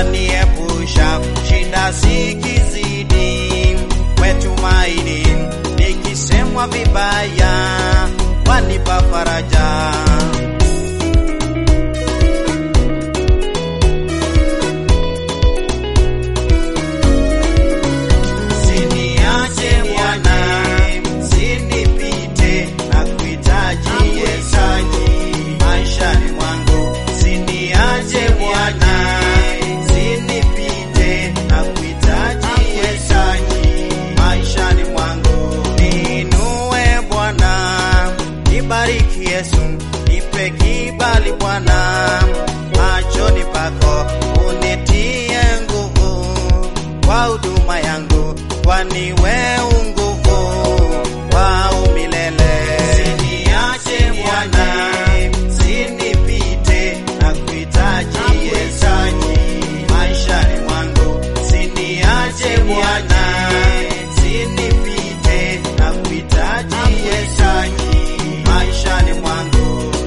waniepusha shida sikizidi wetumaini nikisemwa vibaya wanipa faraja Siniache Bwana, sinipite na kuhitaji Yesaji maishani mwangu. Siniache Bwana, sinipite na kuhitaji Yesaji maishani mwangu. Niinue Bwana, nibariki Yesu, nipe kibali Bwana machoni pako, unitie nguvu kwa huduma yangu, kwani wewe nguvu wa umilele. Siniache Bwana, sinipite na kuhitaji Yesaji maishani mwangu. Siniache Bwana, sinipite na kuhitaji Yesaji maishani mwangu.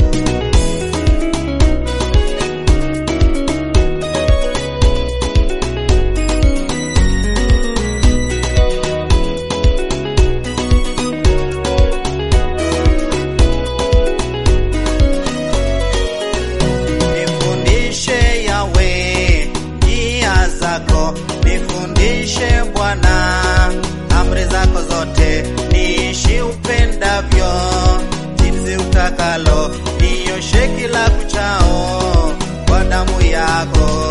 Nifundishe Yawe njia zako, nifundishe Bwana amri zako zote, niishi upendavyo jinsi utakalo, nioshe kila kuchao kwa damu yako.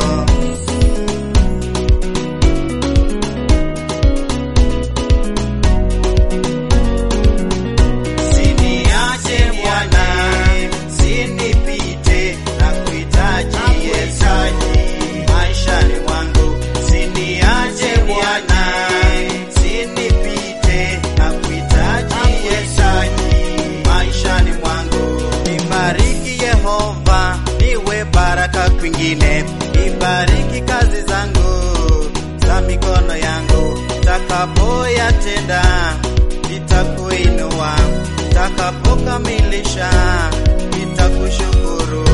Siniache Bwana, sinipite na kuhitaji Yesaji maishani mwangu. Siniache Bwana, sinipite na kuhitaji Yesaji maishani mwangu. Nibariki Yehova, niwe baraka kwingine. Nibariki kazi zangu za mikono yangu, takapoyatenda nitakuinua, takapokamilisha nitakushukuru.